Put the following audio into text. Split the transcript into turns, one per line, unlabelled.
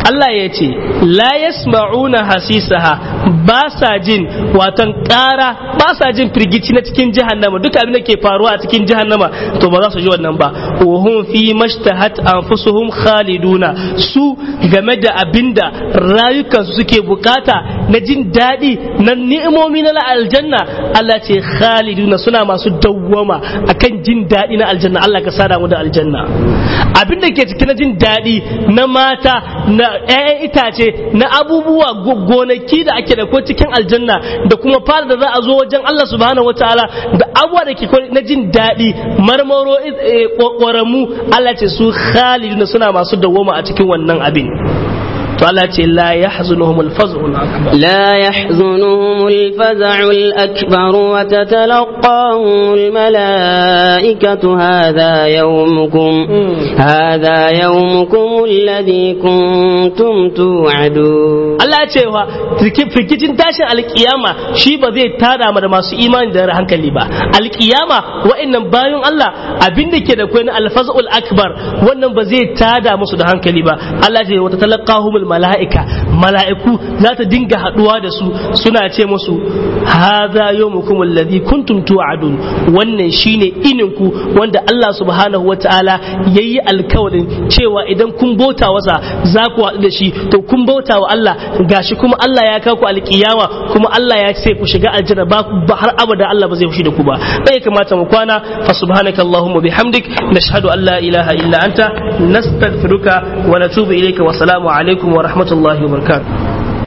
Allah ya ce la yasma'una hasisaha ba sa jin watan ƙara ba sa jin firgici na cikin jahannama duka abin da ke faruwa a cikin jahannama to ba za su ji wannan ba wa hum fi mashtahat anfusuhum khaliduna su game da abinda rayukansu suke bukata na jin daɗi na ni'imomi na aljanna Allah ce khaliduna suna masu dawwama akan jin daɗi na aljanna Allah ka sada mu da aljanna abin da ke ciki na jin daɗi na mata na 'ya'yan itace na abubuwa gonaki da ake da ko cikin aljanna da kuma fara da za a zo wajen Allah subhanahu wataala da abubuwa da ke na jin daɗi marmaro ƙoramu Allah ce su khaliduna suna masu dawwama a cikin wannan abin to Allah ce la yahzunuhum al-faz'u al-akbar
لا يحزنهم الفزع الأكبر وتتلقاهم الملائكة هذا يومكم هذا يومكم الذي كنتم توعدون
Allah ya ce wa firgicin tashin alkiyama shi ba zai tada da masu imani da hankali ba alkiyama wa'annan bayan Allah abin da ke da kwai na alfazul akbar wannan ba zai tada musu da hankali ba Allah ce wata talaqahumul mala'ika mala'iku za ta dinga haduwa da su suna ce musu hadha yawmukum alladhi kuntum tu'adun wannan shine ininku wanda Allah subhanahu wataala yayi alkawarin cewa idan kun bauta wasa za ku haɗu da shi to kun bauta wa Allah gashi kuma Allah ya kawo ku alkiyama kuma Allah ya ce ku shiga aljanna ba har abada Allah ba zai fushi da ku ba bai kamata mu kwana fa subhanaka allahumma bihamdik nashhadu an la ilaha illa anta nastaghfiruka wa natubu ilayka wa salamu alaikum wa rahmatullahi wa barakatuh